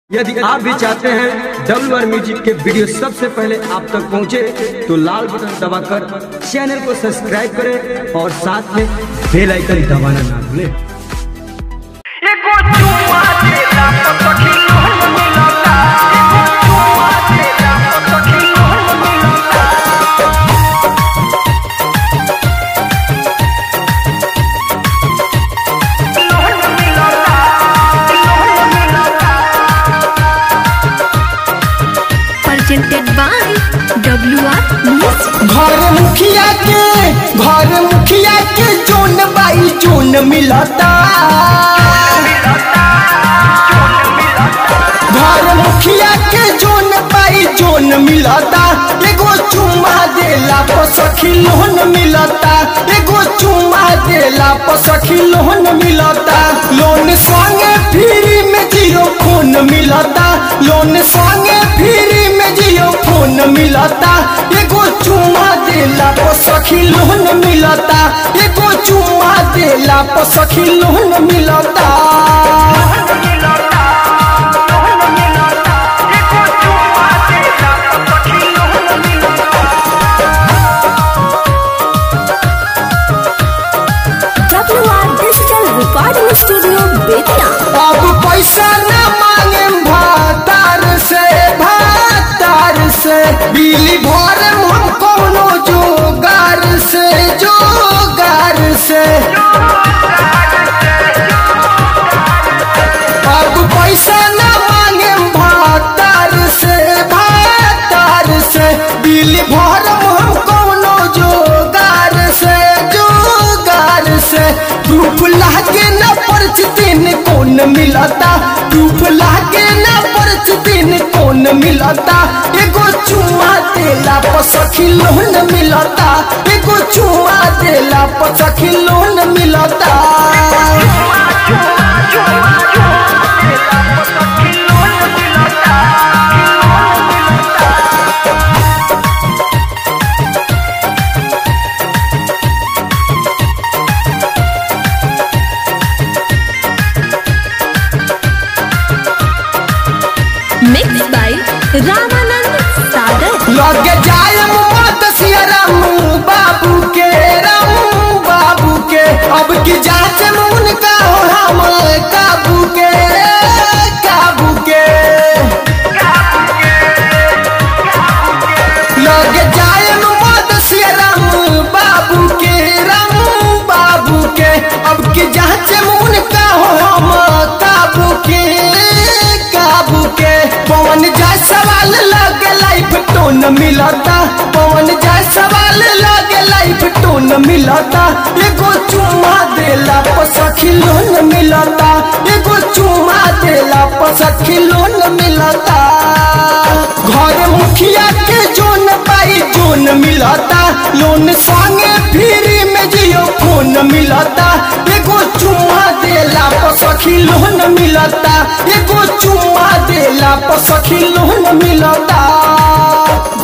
यदि आप भी चाहते हैं डब्ल्यू आर म्यूजिक के वीडियो सबसे पहले आप तक पहुंचे तो लाल बटन दबाकर चैनल को सब्सक्राइब करें और साथ में बेल आइकन दबाना ना भूलें एगो चुम्मा देला त सखी लोहन मिलता एगो चुम्मा देला त सखी लोहन मिलता लोहन मिलता लोहन मिलता presented by WR Music. घर मुखिया के घर मुखिया के जोन बाई जोन मिलता घर मुखिया के जोन बाई जोन मिलता एगो चुम्मा देला पर सखी लोन मिलता एगो चुम्मा देला पर सखी लोन मिलता लोन संगे फ्री में जियो फोन मिलता लोन संगे फ्री में जियो फोन मिलता एगो चुम्मा देला पर सखी लोन मिलता एगो चुम्मा देला पर सखी लोन मिलता एगो चुम्मा देला त सखी लोहन मिलता WR Digital Recording Studio, Betia. अब पैसा न मांगे भातार से भातार से बिजली भर हम कोनो जोगार से जोगार से अब पैसा न मांगे भातार से भातार से बिजली भर हम कोनो जोगार से जोगार से धूप लागे न पर्च दिन कौन मिलता धूप लागे न पर्च दिन कौन मिलता एगो चुम्मा देला पर सखी लोन मिलता एगो चुम्मा देला पर सखी लोन मिलता Mixed by Ramanand Sagar. लगे जाए मत सियाराम बाबू के राम बाबू के अब की जांच में उनका हो हम काबू के काबू के लगे जाए मत सियाराम बाबू के राम बाबू के अब की जांच में उनका हो हम काबू के काबू के पवन जाए सवाल लगे लाइफ टोन मिलता पवन जाए सवाल लगे लाइफ टोन मिलता एगो चुम्मा देला पर सखी लोन मिलता एगो चुम्मा देला पर सखी लोन मिलता घर मुखिया के जोन पाई जोन मिलता लोन संगे फ्री में जियो फोन मिलता एगो चुम्मा देला पर सखी लोन मिलता एगो चुम्मा देला पर सखी लोन मिलता